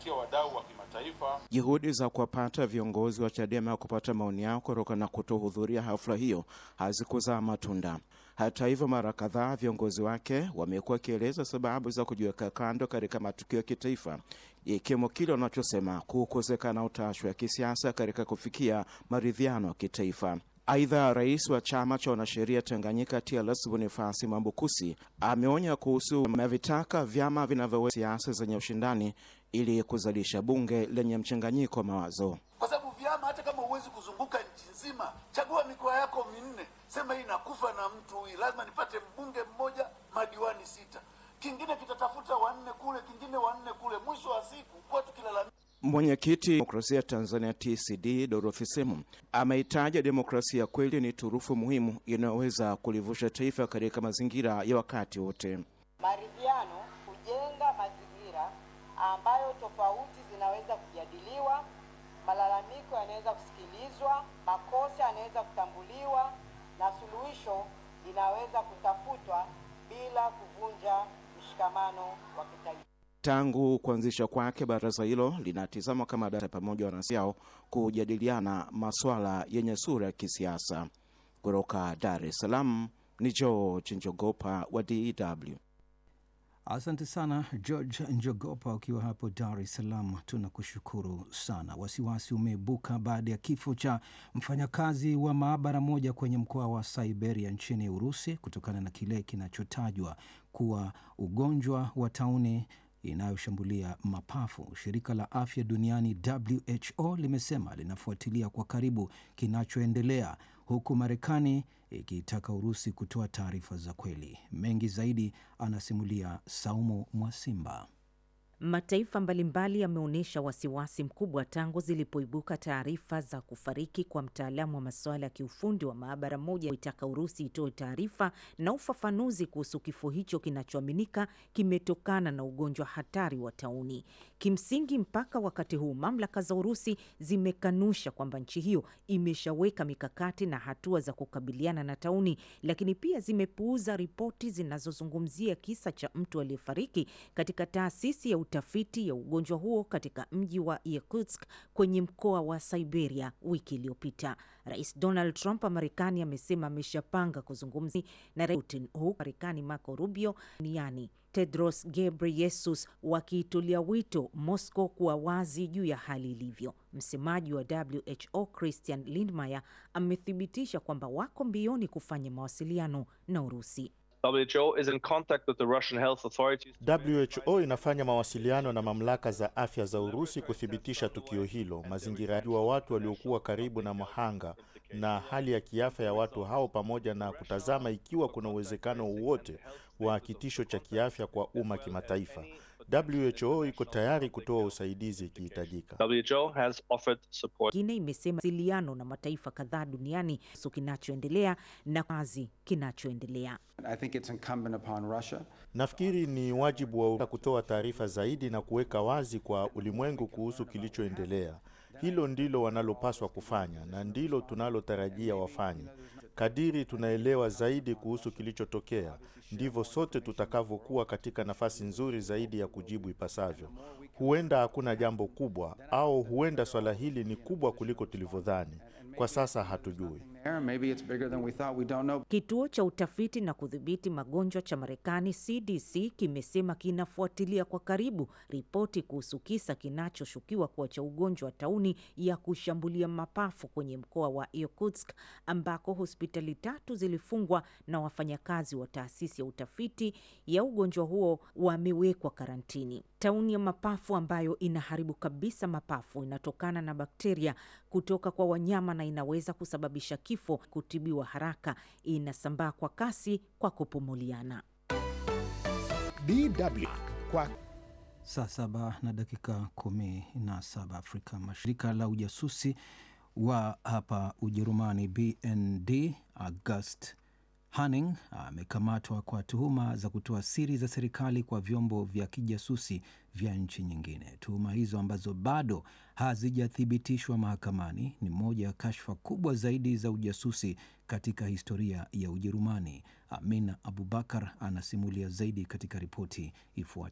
kuwafikia wadau wa kimataifa. Juhudi za kuwapata viongozi wa Chadema kupata maoni yao kutokana na kutohudhuria hafla hiyo hazikuzaa matunda. Hata hivyo, mara kadhaa viongozi wake wamekuwa wakieleza sababu za kujiweka kando katika matukio ya kitaifa, ikiwemo kile wanachosema kukosekana utashi wa kisiasa katika kufikia maridhiano ya kitaifa. Aidha, rais wa chama cha wanasheria Tanganyika TLS Bonifasi Mambukusi ameonya kuhusu amevitaka vyama vinavyoweza siasa zenye ushindani ili kuzalisha bunge lenye mchanganyiko wa mawazo. kwa sababu vyama, hata kama huwezi kuzunguka nchi nzima, chagua mikoa yako minne, sema hii nakufa na mtu huyu, lazima nipate mbunge mmoja, madiwani sita, kingine kitatafuta wanne kule, kingine wanne kule, mwisho wa siku kuwa tukilalamika Mwenyekiti demokrasia Tanzania TCD Dorothy Semu ameitaja demokrasia kweli ni turufu muhimu inayoweza kulivusha taifa katika mazingira ya wakati wote. Maridhiano hujenga mazingira ambayo tofauti zinaweza kujadiliwa, malalamiko yanaweza kusikilizwa, makosa yanaweza kutambuliwa na suluhisho linaweza kutafutwa bila kuvunja mshikamano wa kitaifa. Tangu kuanzisha kwake, baraza hilo linatizama kama data pamoja wanasiao kujadiliana masuala yenye sura ya kisiasa. Kutoka Dar es Salaam ni George Njogopa wa DW. Asante sana George Njogopa ukiwa hapo Dar es Salaam, tunakushukuru sana. Wasiwasi umeibuka baada ya kifo cha mfanyakazi wa maabara moja kwenye mkoa wa Siberia nchini Urusi kutokana na kile kinachotajwa kuwa ugonjwa wa tauni inayoshambulia mapafu. Shirika la afya duniani WHO limesema linafuatilia kwa karibu kinachoendelea, huku Marekani ikiitaka Urusi kutoa taarifa za kweli. Mengi zaidi anasimulia Saumu Mwasimba. Mataifa mbalimbali yameonyesha wasiwasi mkubwa tangu zilipoibuka taarifa za kufariki kwa mtaalamu wa masuala ya kiufundi wa maabara moja, kuitaka Urusi itoe taarifa na ufafanuzi kuhusu kifo hicho kinachoaminika kimetokana na ugonjwa hatari wa tauni. Kimsingi, mpaka wakati huu mamlaka za Urusi zimekanusha kwamba nchi hiyo imeshaweka mikakati na hatua za kukabiliana na tauni, lakini pia zimepuuza ripoti zinazozungumzia kisa cha mtu aliyefariki katika taasisi ya utafiti ya ugonjwa huo katika mji wa Yakutsk kwenye mkoa wa Siberia wiki iliyopita. Rais Donald Trump wa Marekani amesema ameshapanga kuzungumza na rais Putin, huku Marekani Marco Rubio niani Tedros Ghebreyesus wakiitulia wito Moscow kuwa wazi juu ya hali ilivyo. Msemaji wa WHO Christian Lindmeier amethibitisha kwamba wako mbioni kufanya mawasiliano na Urusi. WHO is in contact with the Russian health authorities. WHO inafanya mawasiliano na mamlaka za afya za Urusi kuthibitisha tukio hilo, mazingira wa watu waliokuwa karibu na mhanga na hali ya kiafya ya watu hao, pamoja na kutazama ikiwa kuna uwezekano wowote wa kitisho cha kiafya kwa umma kimataifa. WHO iko tayari kutoa usaidizi ikihitajika. WHO has offered support. Ingine imesema wasiliano na mataifa kadhaa duniani kuhusu kinachoendelea na kazi kinachoendelea. I think it's incumbent upon Russia Nafikiri ni wajibu wa Urusi kutoa taarifa zaidi na kuweka wazi kwa ulimwengu kuhusu kilichoendelea. Hilo ndilo wanalopaswa kufanya na ndilo tunalotarajia wafanye. Kadiri tunaelewa zaidi kuhusu kilichotokea, ndivyo sote tutakavyokuwa katika nafasi nzuri zaidi ya kujibu ipasavyo. Huenda hakuna jambo kubwa, au huenda swala hili ni kubwa kuliko tulivyodhani. Kwa sasa hatujui. there. Maybe it's bigger than we thought. We don't know. Kituo cha utafiti na kudhibiti magonjwa cha Marekani CDC kimesema kinafuatilia kwa karibu ripoti kuhusu kisa kinachoshukiwa kuwa cha ugonjwa wa tauni ya kushambulia mapafu kwenye mkoa wa Irkutsk ambako hospitali tatu zilifungwa na wafanyakazi wa taasisi ya utafiti ya ugonjwa huo wamewekwa karantini. Tauni ya mapafu ambayo inaharibu kabisa mapafu inatokana na bakteria kutoka kwa wanyama na inaweza kusababisha kifo. Kutibiwa haraka, inasambaa kwa kasi kwa kupumuliana. DW kwa Saa saba na dakika kumi na saba Afrika Mashirika la ujasusi wa hapa Ujerumani BND August Hanning amekamatwa kwa tuhuma za kutoa siri za serikali kwa vyombo vya kijasusi vya nchi nyingine. Tuhuma hizo ambazo bado hazijathibitishwa mahakamani ni moja ya kashfa kubwa zaidi za ujasusi katika historia ya Ujerumani. Amina Abubakar anasimulia zaidi katika ripoti ifuatayo.